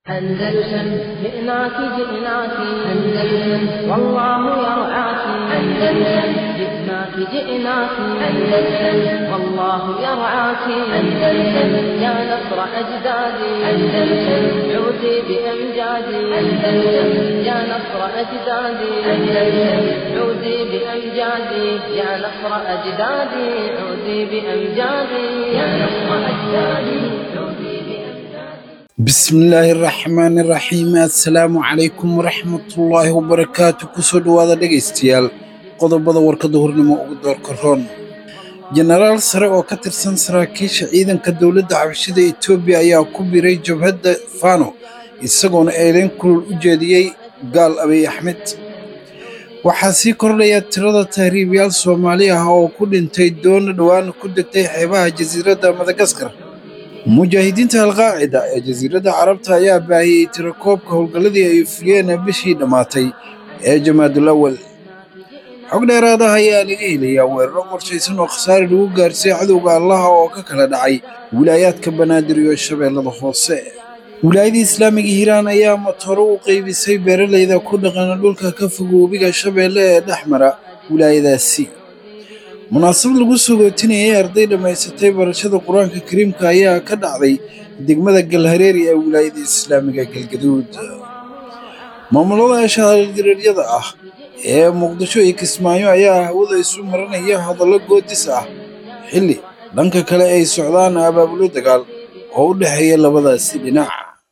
أندلسن جئناك جئناك أندلسن والله يرعاك أندلسن جئناك جئناك أندلسن والله يرعاك أندلسن يا نصر أجدادي أندلسن عودي بأمجادي أندلسن يا نصر أجدادي أندلسن عودي بأمجادي يا نصر أجدادي عودي بأمجادي يا نصر أجدادي عودي بأمجادي bismillaahi raxmaani raxiim assalaamu calaykum waraxmatullaahi wabarakaatu kusoo dhowaada dhegaystayaal qodobada warkada hornimo ugu doorka roon jenaraal sare oo ka tirsan saraakiisha ciidanka dowladda xabashida etoobiya ayaa ku biray jabhadda fano isagoona eedeyn kulul u jeediyey gaal abiy axmed waxaa sii kordhaya tirada tahriibayaal soomaali ah oo ku dhintay doona dhowaan ku degtay xeebaha jasiiradda madagaskar mujaahidiinta alqaacida ee jasiiradda carabta ayaa baahiyey tirakoobka howlgalladii ay fuliyeen bishii dhammaatay ee jamaadul awal xog dheeraad ah ayaa laga helayaa weeraro qorshaysan oo khasaare lagu gaarsiiyey cadowga allaha oo ka kala dhacay wilaayaadka banaadir iyo shabeellada hoose wilaayadii islaamiga hiiraan ayaa matooro u qaybisay beeralayda ku dhaqana dhulka ka fog webiga shabeelle ee dhex mara wilaayadaasi munaasabad lagu sogootinayay arday dhammaysatay barashada qur-aanka kariimka ayaa ka dhacday degmada galhareeri ee wilaayada islaamiga galgaduud maamulada shahaaldiraryada ah ee muqdisho iyo kismaayo ayaa hawada isu maranaya hadallo goodis ah xilli dhanka kale ay socdaan abaabulo dagaal oo u dhexeeya labadaasi dhinac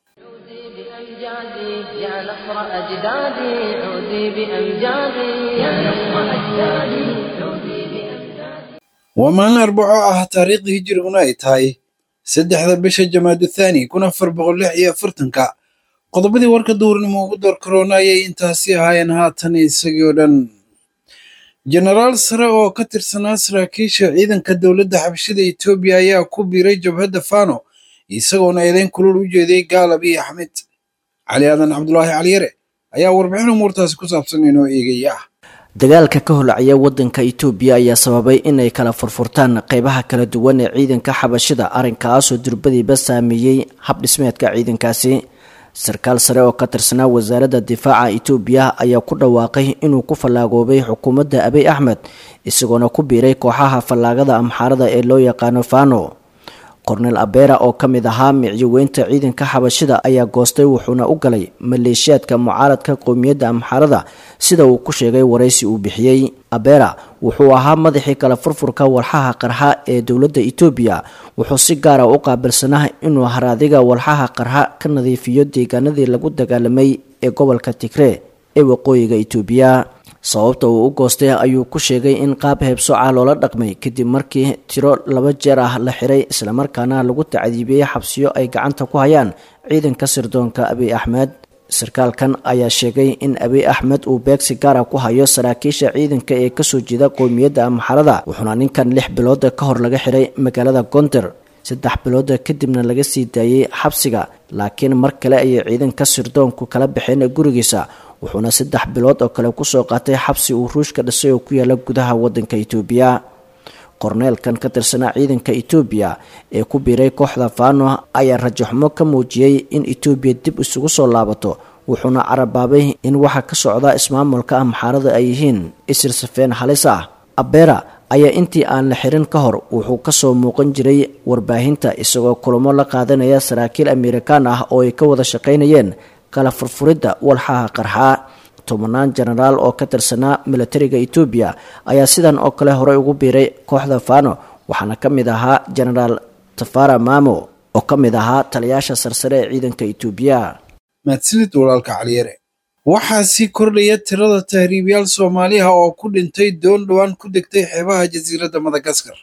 بأمجادي يا نصر أجدادي عودي بأمجادي يا نصر أجدادي عودي بأمجادي waa maalin arbaco ah taariikhdii hijiriguna ay tahay saddexda bisha jamaadu thaani kun afar boqol lix iyo afartanka qodobadii warka duhurnimo ugu door karoona ayay intaasi ahaayeen haatan isagii oo dhan jenaraal sare oo ka tirsanaa saraakiisha ciidanka dowladda xabashida etoobiya ayaa ku biiray jabhadda fano isagoona eedeyn kulul u jeediyey gaal abiy axmed cali aadan cabdulaahi caliyare ayaa warbixin umuurtaasi ku saabsan inoo eegaya dagaalka ka holacaya wadanka itoobiya ayaa sababay inay kala furfurtaan qeybaha kala duwan ee ciidanka xabashida arrinkaasoo durbadiiba saameeyey habdhismeedka ciidankaasi sarkaal sare oo ka tirsanaa wasaaradda difaaca itoobiya ayaa ku dhawaaqay inuu ku fallaagoobay xukuumadda abiy axmed isagoona ku biiray kooxaha fallaagada amxaarada ee loo yaqaano fano kornel abera oo ka mid ahaa micyoweynta ciidanka xabashida ayaa goostay wuxuuna u galay maleeshiyaadka mucaaradka qowmiyadda amxaarada sida uu ku sheegay waraysi uu bixiyey abera wuxuu ahaa madaxii kala furfurka walxaha qarxa ee dowladda etoobiya wuxuu si gaara u qaabilsanaa inuu haraadiga walxaha qarxa ka nadiifiyo deegaanadii lagu dagaalamay ee gobolka tigree ee waqooyiga itoobiya sababta uu u goostay ayuu ku sheegay in qaab heebsooca loola dhaqmay kadib markii tiro laba jeer ah la xiray islamarkaana lagu tacdiibiyey xabsiyo ay gacanta ku hayaan ciidanka sirdoonka abiy axmed sarkaalkan ayaa sheegay in abiy axmed uu beegsi gaara ku hayo saraakiisha ciidanka ee kasoo jeeda qowmiyadda amxarada wuxuuna ninkan lix bilooda ka hor laga xiray magaalada gonder saddex bilooda kadibna laga sii daayey xabsiga laakiin mar kale ayay ciidanka sirdoonku kala baxeen gurigiisa wuxuuna saddex bilood oo kale kusoo qaatay xabsi uu ruushka dhisay oo ku yaala gudaha wadanka itoobiya korneelkan ka tirsanaa ciidanka itoobiya ee ku biiray kooxda fano ayaa rajaxumo ka muujiyey in itoobiya dib isugu soo laabato wuxuuna carabaabay in waxa ka socda ismaamulka amxaarada ay yihiin isir safeen halis ah abera ayaa intii aan la xirin ka hor wuxuu kasoo muuqan jiray warbaahinta isagoo kulamo la qaadanaya saraakiil amerikaan ah oo ay ka wada shaqaynayeen kala furfuridda walxaha qarxaa tobannaan jenaraal oo ka tirsanaa milatariga etoobiya ayaa sidan oo kale horey ugu biiray kooxda fano waxaana ka mid ahaa jenaraal tafara mamo oo ka mid ahaa taliyaasha sarsare ee ciidanka etoobiya mahadsanid walaalka caliyare waxaa sii kordhaya tirada tahriibayaal soomaali ah oo ku dhintay doon dhowaan ku degtay xeebaha jasiiradda madagaskar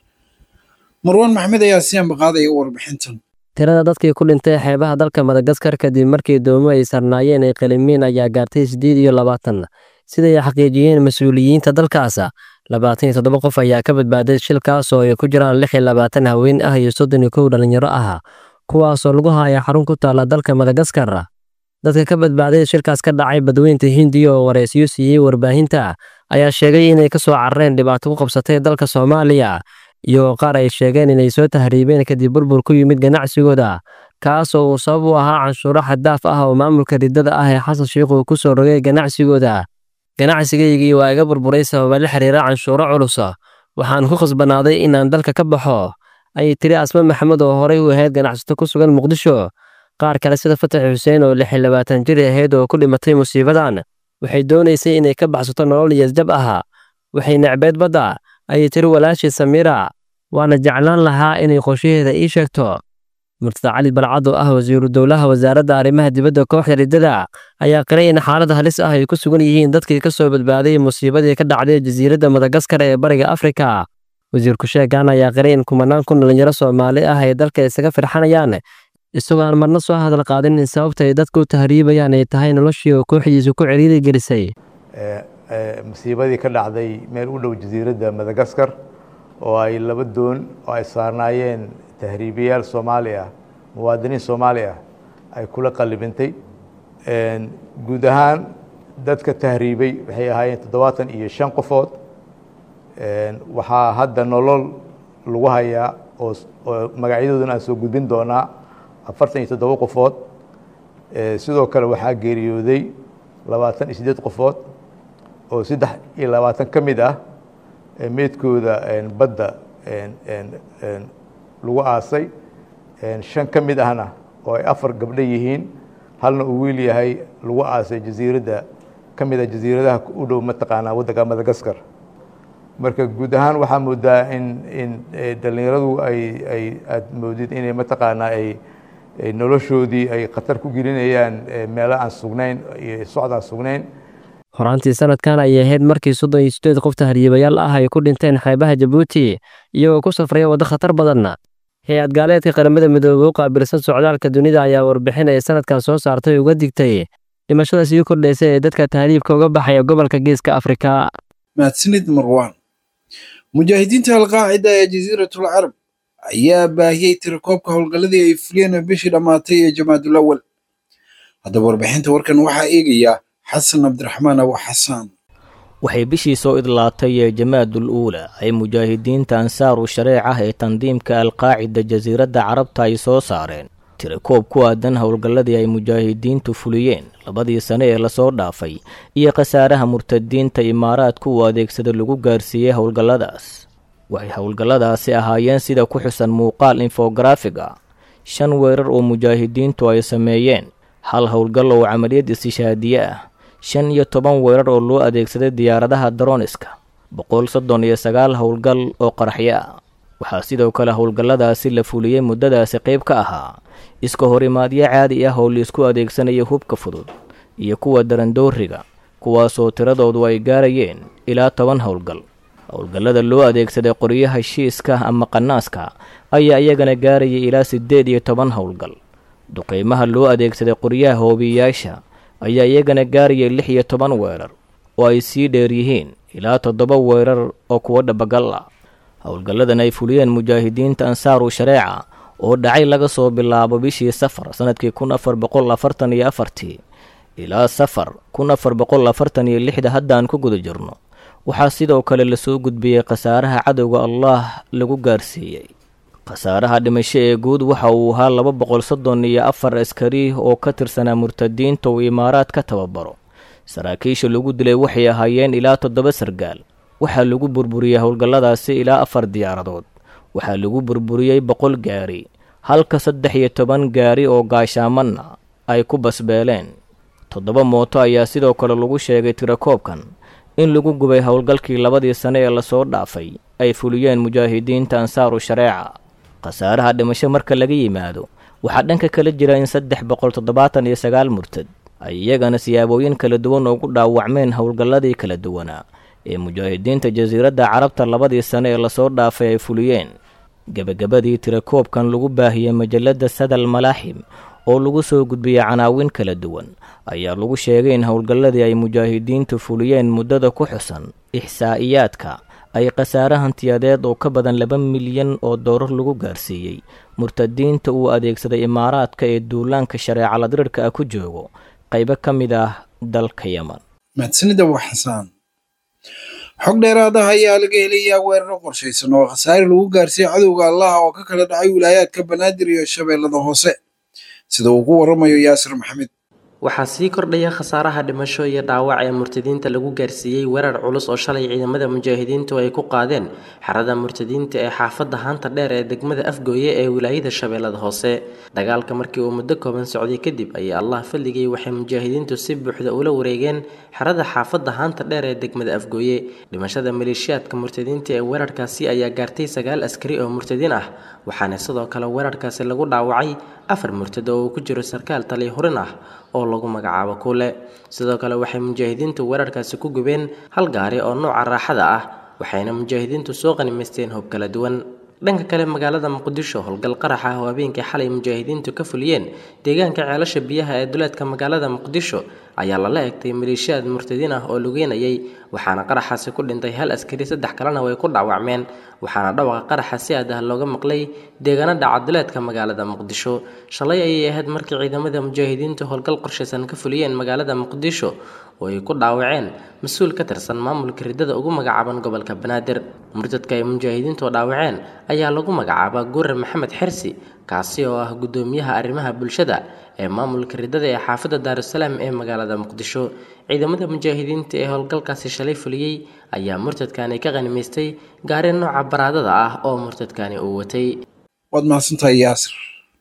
marwaan maxmed ayaa sii ambaqaadaya warbixintan tirada dadkii ku dhintay xeebaha dalka madagaskar kadib markii doomo ay sarnaayeen ay qalimiin ayaa gaartay siddeed iyo labaatan siday xaqiijiyeen mas-uuliyiinta dalkaasa labaatan iyo toddoba qof ayaa ka badbaaday shilkaas oo ay ku jiraan lix iyo labaatan haween ah iyo soddon iyo kow dhallinyaro ah kuwaasoo lagu haya xarun ku taalla dalka madagaskar dadka ka badbaaday shilkaas ka dhacay badweynta hindiya oo waraysiyo siiyey warbaahinta ayaa sheegay inay ka soo carareen dhibaato ku qabsatay dalka soomaaliya iyagoo qaar ay sheegeen inay soo tahriibeen kadib burbur ku yimid ganacsigooda kaasoo uu sabab u ahaa canshuuro xaddaaf ah oo maamulka riddada ah ee xasan sheikh uu ku soo rogay ganacsigooda ganacsigaygii waa iga burburay sababa la xiriira canshuuro culusa waxaan ku khasbanaaday inaan dalka ka baxo ayay tiri asma maxamed oo horey u ahayd ganacsato ku sugan muqdisho qaar kale sida fatax xuseen oo lix iyo labaatan jir ahayd oo ku dhimatay musiibadan waxay doonaysay inay ka baxsato nolol iyasjab ah waxay necbeed badda ayay tiri walaashii samiira waana jeclaan lahaa inay qorshaheeda ii sheegto murtada cali balcad oo ah wasiiru dowlaha wasaaradda arrimaha dibadda kooxda riddada ayaa qiray in xaalada halis ah ay ku sugan yihiin dadkii ka soo badbaaday musiibadii ka dhacday jasiiradda madagaskar ee bariga afrika wasiirku sheegan ayaa qiray in kumanaan kun dhalinyaro soomaali ah ay dalka isaga firxanayaan isagoo aan marna soo hadal qaadin in sababta ay dadku u tahriibayaan ay tahay noloshii oo kooxdiisu ku ciriiri gelisay musiibadii ka dhacday meel u dhow jasiiradda madagaskar oo ay laba doon oo ay saarnaayeen tahriibiyaal soomaali ah muwaadiniin soomaali ah ay kula qallibintay guud ahaan dadka tahriibay waxay ahaayeen toddobaatan iyo shan qofood waxaa hadda nolol lagu hayaa oo oo magacyadoodana aan soo gudbin doonaa afartan iyo toddoba qofood sidoo kale waxaa geeriyooday labaatan iyo siddeed qofood oo saddex iyo labaatan ka mid ah meydkooda badda lagu aasay shan ka mid ahna oo ay afar gabdho yihiin halna uu wiil yahay lagu aasay jasiiradda ka mid a jasiiradaha u dhow mataqaanaa waddanka madagaskar marka guud ahaan waxaa moodaa in in dhallinyaradu ay ay aad moodid inay mataqaanaa ay noloshoodii ay khatar ku gelinayaan meelo aan sugnayn iyo socod aan sugnayn horaantii sanadkan ayay ahayd markii soddon iyo sideed qof tahriibayaal ah ay ku dhinteen xeebaha jabuuti iyagoo ku safraya waddo khatar badan hay-ad gaaleedka qaramada midoobey u qaabilsan socdaalka dunida ayaa warbixin ay sanadkan soo saartay uga digtay dhimashada sii kordhaysa ee dadka tahriibka uga baxaya gobolka geeska afrika mahadsanid marwaan mujaahidiinta alqaacida ee jasiiratul carab ayaa baahiyey tirakoobka howlgalladii ay fuliyeen bishii dhammaatay ee jamaadul awal haddaba warbixinta warkan waxaa eegaya xasan cabdiraxmaan abu xasaan waxay bishii soo idlaatay ee jamaadul uula ay mujaahidiinta ansaaru shareec ah ee tandiimka alqaacida jasiiradda carabta ay soo saareen tirakoob ku aadan howlgalladii ay mujaahidiintu fuliyeen labadii sane ee lasoo dhaafay iyo khasaaraha murtadiinta imaaraadku uu adeegsada lagu gaarsiiyey howlgalladaas waxay howlgalladaasi ahaayeen sida ku xusan muuqaal infografig ah shan weerar oo mujaahidiintu ay sameeyeen hal howlgal oo camaliyad istishaadiye ah shan iyo toban weerar oo loo adeegsaday diyaaradaha daroniska boqol soddon iyo sagaal howlgal oo qaraxyo ah waxaa sidoo kale howlgalladaasi la fuliyey muddadaasi qayb ka ahaa iska horimaadyo caadi ah oo laisku adeegsanayo hubka fudud iyo kuwa darandooriga kuwaasoo tiradoodu ay gaarayeen ilaa toban howlgal howlgallada loo adeegsaday qoryaha shiiska ama qanaaska ayaa iyagana gaarayay ilaa siddeed iyo toban howlgal duqeymaha loo adeegsaday qoryaha hoobiyayaasha ayaa iyagana gaarayay lix iyo toban weerar oo ay sii dheer yihiin ilaa toddoba weerar oo kuwo dhabagal ah howlgalladan ay fuliyeen mujaahidiinta ansaaru shareeca oo dhacay laga soo bilaabo bishii safar sannadkii kun afar boqol afartan iyo afartii ilaa safar kun afar boqol afartan iyo lixda haddaan ku guda jirno waxaa sidoo kale lasoo gudbiyey khasaaraha cadowga allaah lagu gaarsiiyey khasaaraha dhimasho ee guud waxa uu ahaa laba boqol soddon iyo afar askari oo ka tirsanaa murtadiinta uu imaaraad ka tababaro saraakiisha lagu dilay waxay ahaayeen ilaa toddoba sargaal waxaa lagu burburiyey howlgalladaasi ilaa afar diyaaradood waxaa lagu burburiyey boqol gaari halka saddex iyo toban gaari oo gaashaamanna ay ku basbeeleen toddoba mooto ayaa sidoo kale lagu sheegay tirakoobkan in lagu gubay howlgalkii labadii sane ee lasoo dhaafay ay fuliyeen mujaahidiinta ansaaru shareeca khasaaraha dhimasho marka laga yimaado waxaa dhanka kala jira in saddex boqol toddobaatan iyo sagaal murtad ay iyagana siyaabooyin kala duwan ugu dhaawacmeen howlgalladii kala duwanaa ee mujaahidiinta jasiiradda carabta labadii sane ee lasoo dhaafay ay fuliyeen gebagabadii tirakoobkan lagu baahiyey majalladda sadal malaaxim oo lagu soo gudbiyey canaawin kala duwan ayaa lagu sheegay in howlgalladii ay mujaahidiintu fuliyeen muddada ku xusan ixsaa'iyaadka ay khasaare hantiyadeed oo ka badan laba milyan oo doorar lagu gaarsiiyey murtadiinta uu adeegsaday imaaraadka ee duulaanka shareecala dirirka ah ku joogo qaybo ka mid ah dalka yeman mahadsanida waa xasaan xog dheeraad ah ayaa laga helayaa weeraro qorshaysan oo khasaare lagu gaarsiiyey cadowga allaha oo ka kala dhacay wilaayaadka banaadir iyo shabeellada hoose sida uu ku waramayo yaasir maxamed waxaa sii kordhaya khasaaraha dhimasho iyo dhaawac ee murtadiinta lagu gaarsiiyey weerar culus oo shalay ciidamada mujaahidiintu ay ku qaadeen xerada murtadiinta ee xaafadda haanta dheer ee degmada afgooye ee wilaayada shabeellada hoose dagaalka markii uu muddo kooban socday kadib ayaa allah fadligay waxay mujaahidiintu si buuxda ula wareegeen xerada xaafadda haanta dheer ee degmada afgooye dhimashada maleeshiyaadka murtadiinta ee weerarkaasi ayaa gaartay sagaal askari oo murtadiin ah waxaana sidoo kale weerarkaasi lagu dhaawacay afar murtado oo uu ku jiro sarkaal taliya hurin ah oo lagu magacaabo kuule sidoo kale waxay mujaahidiintu weerarkaasi ku gubeen hal gaari oo nooca raaxada ah waxayna mujaahidiintu soo qanimaysteen hub kala duwan dhanka kale magaalada muqdisho howlgal qarax ah oo habeenkii xalay mujaahidiintu ka fuliyeen deegaanka ceelasha biyaha ee duleedka magaalada muqdisho ayaa lala egtay maleeshiyaad murtadiin ah oo lugeynayay waxaana qaraxaasi ku dhintay hal askari saddex kalena way ku dhaawacmeen waxaana dhawaqa qaraxa si aad ah looga maqlay deegaano dhaca duleedka magaalada muqdisho shalay ayay ahayd markii ciidamada mujaahidiintu howlgal qorshaysan ka fuliyeen magaalada muqdisho oo ay ku dhaawaceen mas-uul ka tirsan maamulka riddada ugu magacaaban gobolka banaadir murtadka ay mujaahidiintu dhaawaceen ayaa lagu magacaabaa guurar maxamed xersi kaasi oo ah guddoomiyaha arrimaha bulshada ee maamulka riddada ee xaafadda daarusalaam ee magaalada muqdisho ciidamada mujaahidiinta ee howlgalkaasi shalay fuliyey ayaa murtadkani ka qanimaystay gaari nooca baraadada ah oo murtadkani uu watay waad mahadsantahay yaasir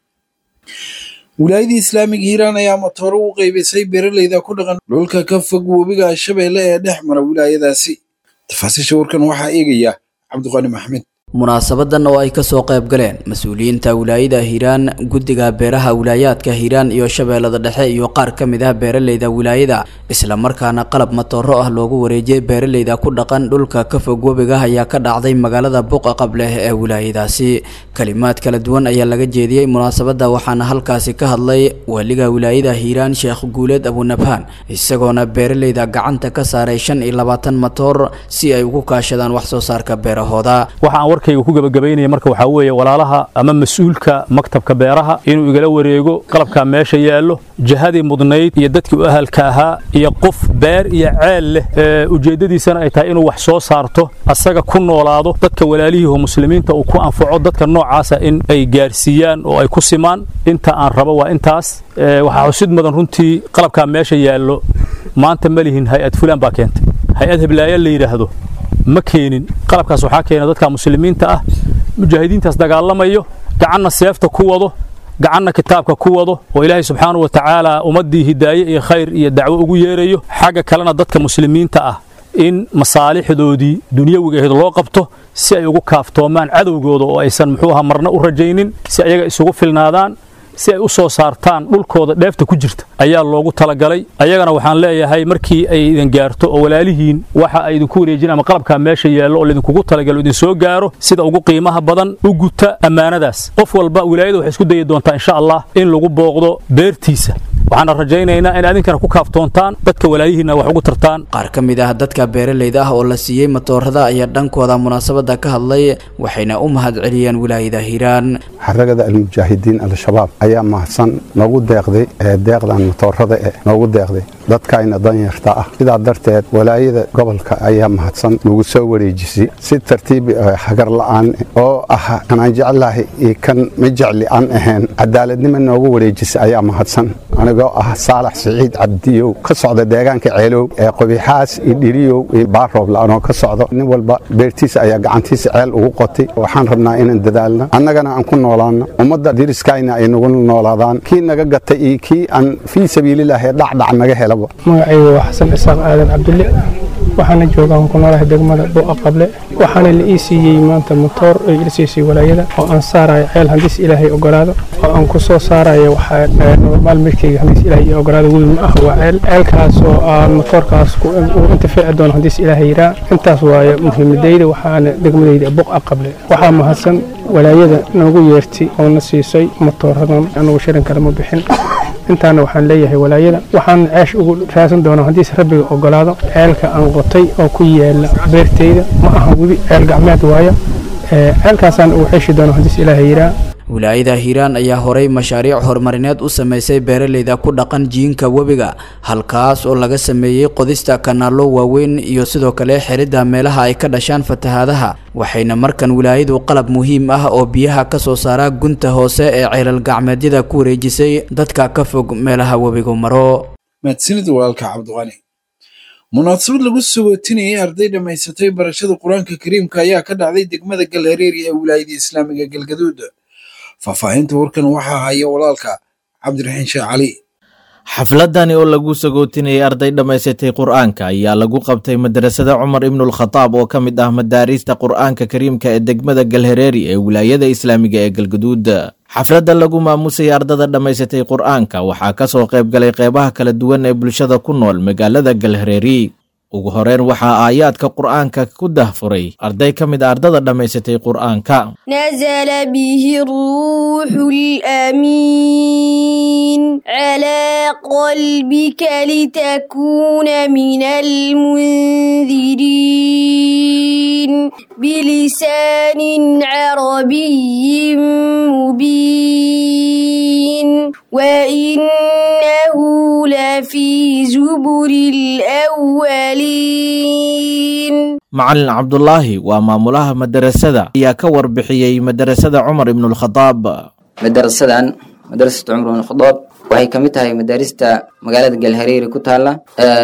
wilaayadii islaamiga hiiraan ayaa matooro u qeybisay beeraleyda ku dhaqan dhulka ka fog webiga shabeelle ee dhex mara wilaayadaasi tafaasiisha warkan waxaa eegaya cabdiqani maxmed munaasabadan oo ay kasoo qayb galeen mas-uuliyiinta wilaayada hiiraan guddiga beeraha wilaayaadka hiiraan iyo shabeellada dhexe iyo qaar ka mid ah beeraleyda wilaayada islamarkaana qalab matooro ah loogu wareejiyay beeraleyda ku dhaqan dhulka ka fog webiga ayaa ka dhacday magaalada buqa qableh ee wilaayadaasi kalimaad kala duwan ayaa laga jeediyey munaasabada waxaana halkaasi ka hadlay waliga wilaayada hiiraan sheekh guuleed abunabhaan isagoona beeraleyda gacanta ka saaray shan iyo labaatan matoor si ay ugu kaashadaan wax soo saarka beerahooda warkayga ku gabagabaynaya marka waxaa weeye walaalaha ama mas-uulka maktabka beeraha inuu igala wareego qalabkaa meesha yaallo jihadii mudnayd iyo dadkii u ahalka ahaa iyo qof beer iyo ceel leh ee ujeeddadiisana ay tahay inuu wax soo saarto asaga ku noolaado dadka walaalihii oo muslimiinta uu ku anfaco dadka noocaasa in ay gaarsiiyaan oo ay ku simaan inta aan rabo waa intaas waxaa xusid mudan runtii qalabkaa meesha yaallo maanta ma lihin hay-ad fulaan baa keentay hay-ad heblaaya la yidhaahdo ma keenin qalabkaas waxaa keena dadka muslimiinta ah mujaahidiintaas dagaalamayo gacanna seefta ku wado gacanna kitaabka ku wado oo ilaahay subxaanahu wa tacaala ummaddii hidaaye iyo khayr iyo dacwo ugu yeerayo xagga kalena dadka muslimiinta ah in masaalixdoodii dunyawigaheed loo qabto si ay ugu kaaftoomaan cadowgooda oo aysan muxuu aha marna u rajaynin si ayaga isugu filnaadaan si ay u soo saartaan dhulkooda dheefta ku jirta ayaa loogu talagalay ayagana waxaan leeyahay markii ay idin gaarto oo walaalihiin waxa ay idinku wareejin ama qalabkaa meesha yaallo oo laydinkugu talagalo idin soo gaaro sida ugu qiimaha badan u guta ammaanadaas qof walba wilaayada waxay isku dayi doontaa insha allah in lagu booqdo beertiisa waxaana rajaynaynaa in adinkana ku kaaftoontaan dadka walaayihiinna wax ugu tartaan qaar ka mid ah dadka beeraleyda ah oo la siiyey matoorada ayaa dhankooda munaasabada ka hadlay waxayna u mahad celiyeen wilaayada hiiraan xaragada almujaahidiin al-shabaab ayaa mahadsan noogu deeqday ee deeqdan matoorada eh noogu deeqday dadkayna danyarta ah sidaa darteed walaayada gobolka ayaa mahadsan nagu soo wareejisay si tartiib hagar la'aan oo ah kanaan jeclahay iyo kan ma jecli aan ahayn cadaaladnimo noogu wareejisay ayaa mahadsan anigoo ah saalax siciid cabdiyow ka socda deegaanka ceelow ee qobixaas iyo dhiriyow iyo baaroob la'anoo ka socdo nin walba beertiisa ayaa gacantiisa ceel ugu qotay waxaan rabnaa inaan dadaalno annagana aan ku noolaano ummadda diriskayna ay nagu noolaadaan kii naga gatay iyo kii aan fii sabiililahi dhacdhac naga helaba magacaygu waa xasan isaaq aadan cabdulle waxaana joogaan ku noolahay degmada buuqa qable waxaana la ii siiyey maanta motoor ay ila siisay walaayada oo aan saarayo ceel haddiis ilaahay ogolaado oo aan ku soo saarayo waxaa normaal midkayga haddiis ilaahay ii ogolaado wiil ma ah waa ceel ceelkaas oo aan motoorkaas uu intifaaci doono haddiis ilaahay yiraa intaas waaye muhiimadayda waxaana degmadayda buuqa qable waxaa mahadsan walaayada noogu yeertay oo na siisay motooradan anugu shirin kale ma bixin intaana waxaan leeyahay walaayada waxaan ceesh ugu raadsan doonaa haddiise rabbiga ogolaado ceelka aan qotay oo ku yaala beertayda ma aha webi ceel gacmeed waayo ceelkaasaan ugu xeeshi doona haddiis ilaahay yiraa wilaayada hiiraan ayaa horey mashaariic horumarineed u sameysay beeraleyda ku dhaqan jiinka webiga halkaas oo laga sameeyey qodista kanaalo waaweyn iyo sidoo kale xiridda meelaha ay ka dhashaan fatahaadaha waxayna markan wilaayadu qalab muhiim ah oo biyaha ka soo saara gunta hoose ee ceelal gacmeedyada ku wareejisay dadka ka fog meelaha webigu maro mahadsanid walaalka cabdiqani munaasabad lagu sagootinayay arday dhammaysatay barashada qur-aanka kariimka ayaa ka dhacday degmada galhareeri ee wilaayada islaamiga galgaduud faahfaahinta warkan waxaa haya walaalka cabdiraxiin sheekh cali xafladani oo lagu sagootinayay arday dhammaysatay qur-aanka ayaa lagu qabtay madrasada cumar ibnulkhataab oo ka mid ah madaariista qur-aanka kariimka ee degmada galhareeri ee wilaayada islaamiga ee galgaduud xafladda lagu maamusayay ardada dhammaysatay qur-aanka waxaa ka soo qayb galay qeybaha kala duwan ee bulshada ku nool magaalada galhareeri ugu horeyn waxaa aayaadka qur-aanka ku dahfuray arday ka mid a ardada dhammaysatay qur-aanka نزل به الروح الأمين على قلبك لتكون من المنذرين بلسان عربي مبين وإنه لفي زبر الأولين macalin cabdulaahi waa maamulaha madarasada ayaa ka warbixiyey madarasada cumar ibnulkhadaab madarasadan madarasatu cumar ibn khadaab waxay ka mid tahay madaarista magaalada galhareeri ku taala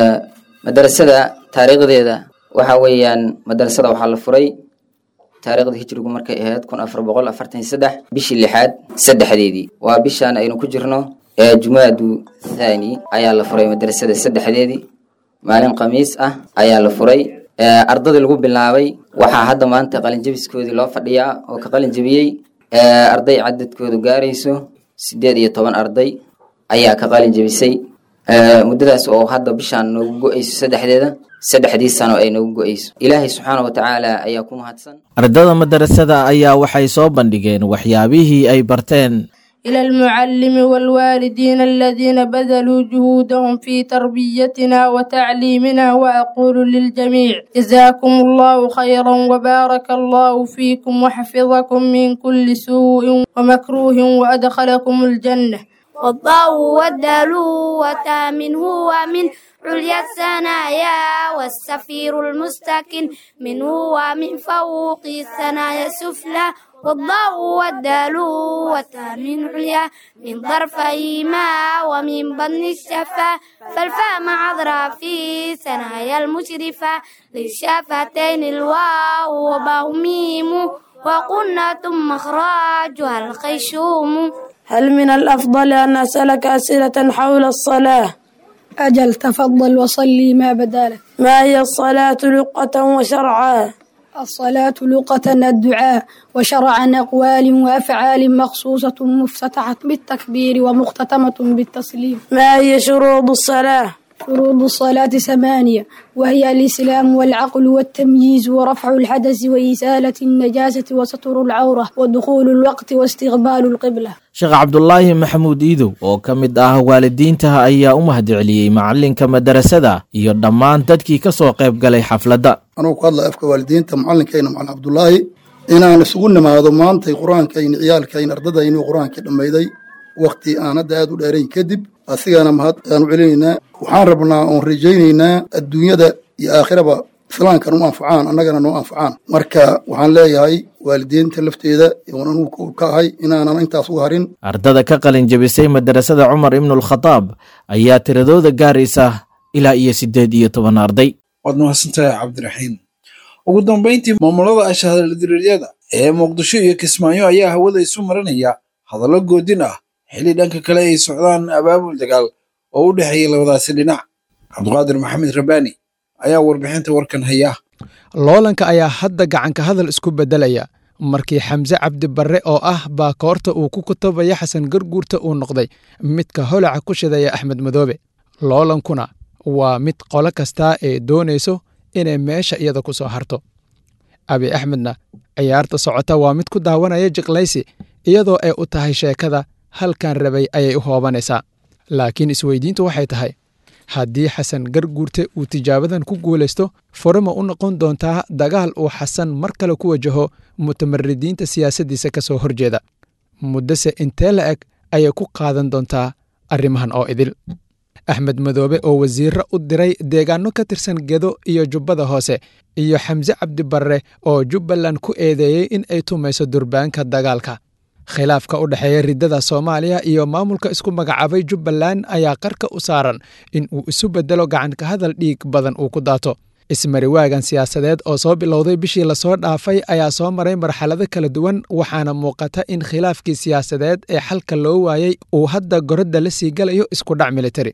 madarasada taariikhdeeda waxa weeyaan madarasada waxaa la furay taariikhda hijrigu markay ahayd kun afar boqol afartan iyo saddex bishii lixaad saddexdeedii waa bishaan aynu ku jirno ee jumaadu thani ayaa la furay madarasada saddexdeedii maalin khamiis ah ayaa la furay ardadii lagu bilaabay waxaa hadda maanta qalinjabiskoodii loo fadhiyaa oo ka qalin jabiyey arday cadadkoodu gaarayso sideed iyo toban arday ayaa ka qalin jabisay muddadaas oo hadda bishaan noogu go-ayso saddexdeeda saddexdii sano ay noogu go-ayso ilaahay subxaana wa tacaala ayaa ku mahadsan ardada madarasada ayaa waxay soo bandhigeen waxyaabihii ay barteen إلى المعلم والوالدين الذين بذلوا جهودهم في تربيتنا وتعليمنا وأقول للجميع جزاكم الله خيرا وبارك الله فيكم وحفظكم من كل سوء ومكروه وأدخلكم الجنة والضاء والدال وتامن هو من عليا الثنايا والسفير المستكن منه ومن فوق الثنايا السفلى والضاء والدال والتامن عليا من ظرفيهما ومن بطن الشفا فالفاء مع أظراف ثنايا المشرفة للشفتين الواو وباء ميم وقلنا ثم مخرجها الخيشوم هل من الأفضل أن أسألك أسئلة حول الصلاة أجل تفضل وصلي ما بدالك ما هي الصلاة لقة وشرعا الصلاة لغة الدعاء وشرعا أقوال وأفعال مخصوصة مفتتحة بالتكبير ومختتمة بالتسليم ما هي شروط الصلاة شروط الصلاة ثمانية وهي الإسلام والعقل والتمييز ورفع الحدث وإزالة النجاسة وستر العورة ودخول الوقت واستقبال القبلة sheekh cabdulaahi maxamuud iidow oo ka mid ah waalidiintaha ayaa u mahadceliyey macalinka madarasada iyo dhammaan dadkii ka soo qayb galay xafladda anugu ku hadlaya afka waalidiinta macalinkayna macalin cabdulaahi inaan isugu nimaado maantay qur-aankayna ciyaalkayna ardadaynu qur-aankii dhammayday wakhti aan hadda aad u dheerayn kadib asigana mahad aan u celinaynaa waxaan rabnaa oon rajaynaynaa adduunyada iyo aakhiraba islaamkan u anfacaan annagana noo anfacaan marka waxaan leeyahay waalidiinta lafteeda oon anugu ka ahay inaanan intaas uga harin ardada ka qalin jabisay madarasada cumar ibnulkhadaab ayaa tiradooda gaaraysa ilaa iyo siddeed iyo toban arday waad mahadsantahay cabdiraxiim ugu dambayntii maamulada ashahadaladireedyada ee muqdisho iyo kismaayo ayaa hawada isu marinaya hadallo goodin ah xilli dhanka kale ay socdaan abaabul dagaal oo u dhexeeya labadaasi dhinac cabdiqaadir maxamed rabbaani ayaa warbixinta warkan haya loolanka ayaa hadda gacanka hadal isku beddelaya markii xamse cabdi barre oo ah baakoorta uu ku kutabaya xasan garguurta uu noqday midka holaca ku shidaya axmed madoobe loolankuna waa mid qolo kastaa ee doonayso inay meesha iyada ku soo harto abi axmedna ciyaarta socota waa mid ku daawanaya jiqlaysi iyadoo ay u tahay sheekada halkan rabay ayay u hoobanaysaa laakiin isweydiintu waxay tahay haddii xasan garguurte uu tijaabadan ku guulaysto furama u noqon doontaa dagaal uu xasan mar kale ku wajaho mutamaridiinta siyaasaddiisa ka soo horjeeda muddose intee la eg ayay ku qaadan doontaa arrimahan oo idil axmed madoobe oo wasiirro u diray deegaanno ka tirsan gedo iyo jubbada hoose iyo xamse cabdi barre oo jubbaland ku eedeeyey in ay tumayso durbaanka dagaalka khilaafka u dhexeeya riddada soomaaliya iyo maamulka isku magacaabay jubbaland ayaa qarka u saaran in uu isu beddelo gacanka hadal dhiig badan uu ku daato ismariwaagan siyaasadeed oo soo bilowday bishii lasoo dhaafay ayaa soo maray marxalado kala duwan waxaana muuqata in khilaafkii siyaasadeed ee xalka loo waayey uu hadda gorodda la sii galayo iskudhac militari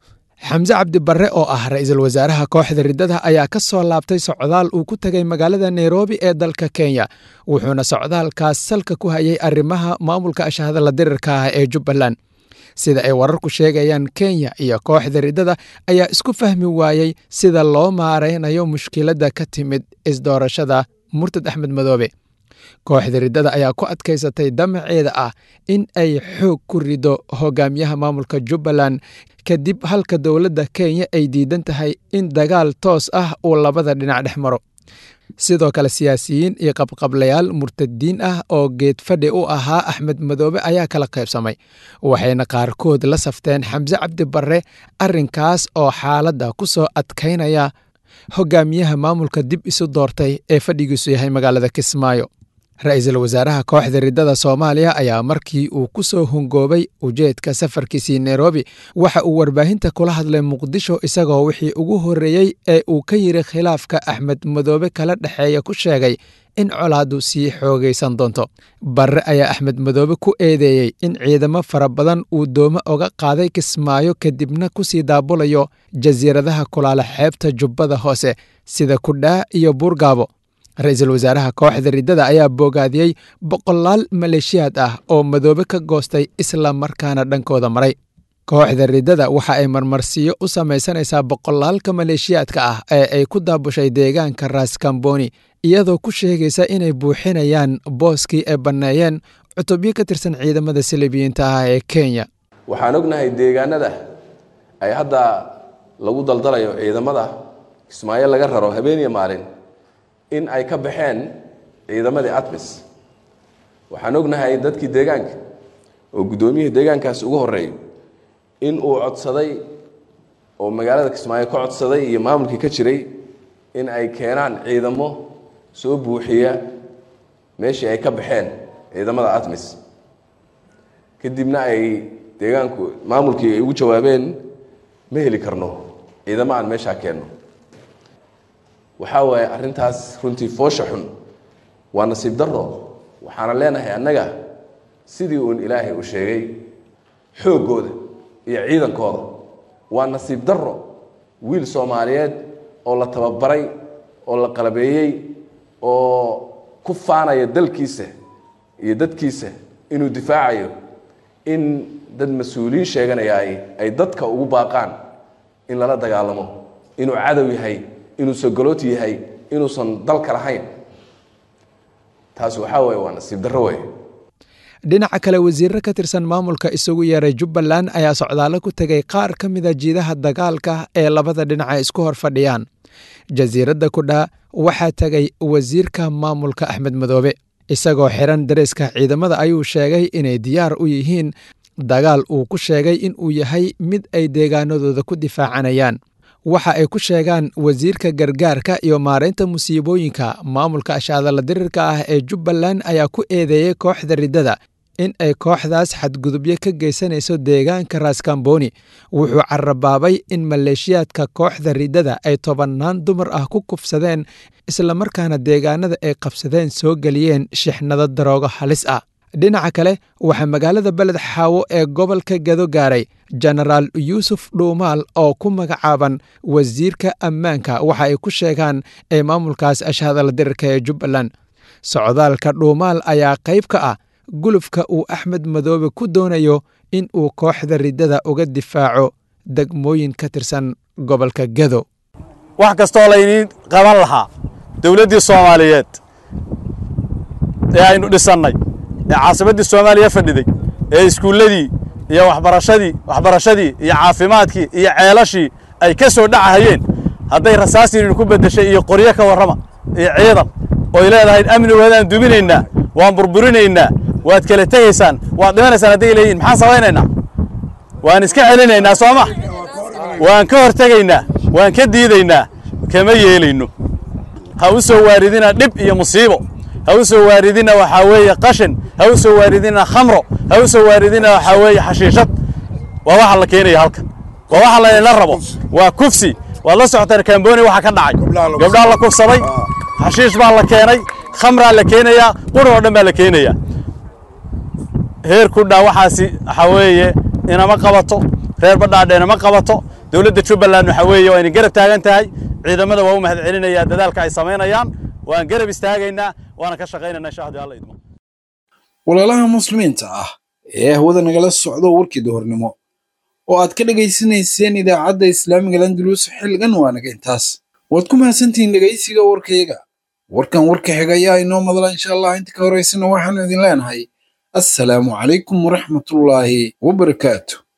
xamse cabdi barre oo ah ra'iisul wasaaraha kooxda riddada ayaa ka soo laabtay socdaal uu ku tegay magaalada nairobi ee dalka kenya wuxuuna socdaalkaas salka ku hayay arrimaha maamulka ashahadala dirirka ah ee jubbaland sida ay wararku sheegayaan kenya iyo kooxda riddada ayaa isku fahmi waayey sida loo maaraynayo mushkiladda ka timid isdoorashada murtad axmed madoobe kooxda riddada ayaa ku adkaysatay damaceeda ah in ay xoog ku rido hogaamiyaha maamulka jubbaland kadib halka dowladda kenya ay diidan tahay in dagaal toos ah uu labada dhinac dhex maro sidoo kale siyaasiyiin iyo qabqablayaal murtadiin ah oo geed fadhi u ahaa axmed madoobe ayaa kala qaybsamay waxayna qaarkood la safteen xamse cabdi barre arrinkaas oo xaaladda ku soo adkaynaya hogaamiyaha maamulka dib isu doortay ee fadhigiisu yahay magaalada kismaayo ra-iisul wasaaraha kooxda riddada soomaaliya ayaa markii uu ku soo hungoobay ujeedka safarkiisii nairobi waxa uu warbaahinta kula hadlay muqdisho isagoo wixii ugu horreeyey ee uu ka yiri khilaafka axmed madoobe kala dhexeeya ku sheegay in colaaddu sii xoogaysan doonto barre ayaa axmed madoobe ku eedeeyey in ciidamo fara badan uu doome oga qaaday kismaayo kadibna ku sii daabulayo jasiiradaha kulaala xeebta jubbada hoose sida kudhaa iyo buurgaabo ra-iisul wasaaraha kooxda riddada ayaa boogaadiyey boqolaal maleeshiyaad ah oo madoobe ka goostay isla markaana dhankooda maray kooxda riddada waxa ay marmarsiyo u samaysanaysaa boqolaalka maleeshiyaadka ah ee ay ku daabushay deegaanka raaskamboni iyadoo ku sheegaysa inay buuxinayaan booskii ay banneeyeen cutubyo ka tirsan ciidamada silibiyiinta ah ee kenya waxaan ognahay deegaanada ay hadda lagu daldalayo ciidamada kismaayo laga raro habeeniya maalin in ay ka baxeen ciidamadii atmis waxaan ognahay dadkii deegaanka oo guddoomiyihii deegaankaas ugu horeeyo in uu codsaday oo magaalada kismaayo ka codsaday iyo maamulkii ka jiray in ay keenaan ciidamo soo buuxiya meeshii ay ka baxeen ciidamada atmis kadibna ay deegaanku maamulkii ay ugu jawaabeen ma heli karno ciidamo aan meeshaa keenno waxaa waaye arrintaas runtii foosha xun waa nasiib daro waxaana leenahay annaga sidii uun ilaahay uu sheegay xooggooda iyo ciidankooda waa nasiib daro wiil soomaaliyeed oo la tababaray oo la qalabeeyey oo ku faanaya dalkiisa iyo dadkiisa inuu difaacayo in dad mas-uuliyiin sheeganaya ay ay dadka ugu baaqaan in lala dagaalamo inuu cadow yahay inuu sogoloot yahay inuusan dalka lahayn taas waxaa waye waa nasiib darro wey dhinaca kale wasiirro ka tirsan maamulka isugu yeeray jubbaland ayaa socdaallo ku tegay qaar ka mida jiidaha dagaalka ee labada dhinac ay isku hor fadhiyaan jasiiradda kudhaa waxaa tegay wasiirka maamulka axmed madoobe isagoo xiran dareeska ciidamada ayuu sheegay inay diyaar u yihiin dagaal uu ku sheegay in uu yahay mid ay deegaanadooda ku difaacanayaan waxa ay ku sheegaan wasiirka gargaarka iyo maaraynta musiibooyinka maamulka ashaadala dirirka ah ee jubbaland ayaa ku eedeeyey kooxda riddada in ay kooxdaas xadgudubyo ka geysanayso deegaanka raaskamboni wuxuu carabaabay in maleeshiyaadka kooxda riddada ay tobannaan dumar ah ku kufsadeen islamarkaana deegaanada ay qabsadeen soo geliyeen shixnado daroogo halis ah dhinaca kale waxaa magaalada beled xaawo ee gobolka gado gaaray jenaraal yuusuf dhuumaal oo ku magacaaban wasiirka ammaanka waxa ay ku sheegaan ee maamulkaas ashhadala dirirka ee jubbaland socdaalka dhuumaal ayaa qayb ka ah gulufka uu axmed madoobe ku doonayo in uu kooxda riddada uga difaaco degmooyin ka tirsan gobolka gado wax kastoo layniin qaban lahaa dowladdii soomaaliyeed ee aynu dhisannay ee caasimaddii soomaaliya fadhiday ee iskuulladii iyo waxbarashadii waxbarashadii iyo caafimaadkii iyo ceelashii ay ka soo dhacahayeen hadday rasaasiinin ku beddeshay iyo qoryo ka warrama iyo ciidan oy leedahay amnigoodaan duminaynaa waan burburinaynaa waad kala tegaysaan waad dhimanaysaan hadday leeyihin maxaan samaynaynaa waan iska celinaynaa soo ma waan ka hortegaynaa waan ka diidaynaa kama yeelayno ha u soo waaridina dhib iyo musiibo ha u soo waaridina waxaa weeye qashin ha u soo waaridina khamro ha u soo waaridina waxaa weeye xashiishad waa waxa la keenaya halkan waa waxa laydinla rabo waa kufsi waad la socotaan kamboni waxa ka dhacay gabdhaa la kufsaday xashiish baa la keenay khamraa la keenayaa quri oo dhan baa la keenayaa heer ku dhaa waxaasi waxaa weeye inama qabato reer badhaadhe inama qabato dowladda jubbaland waxaa weeye waa inay garab taagan tahay ciidamada waa u mahad celinayaa dadaalka ay samaynayaan waan garab istaagaynaa waana ka shaqaynaynaa insha haddii alla idmo walaalaha muslimiinta ah ee hawada nagala socdo warkii duhurnimo oo aad ka dhegaysanayseen idaacadda islaamiga landulus xilligan waa naga intaas waad ku mahadsantihiin dhegaysiga warkayaga warkan warka xiga ayaa inoo madla insha allah inta ka horaysana waxaanu idin leenahay assalaamu calaykum waraxmatullaahi wabarakaatu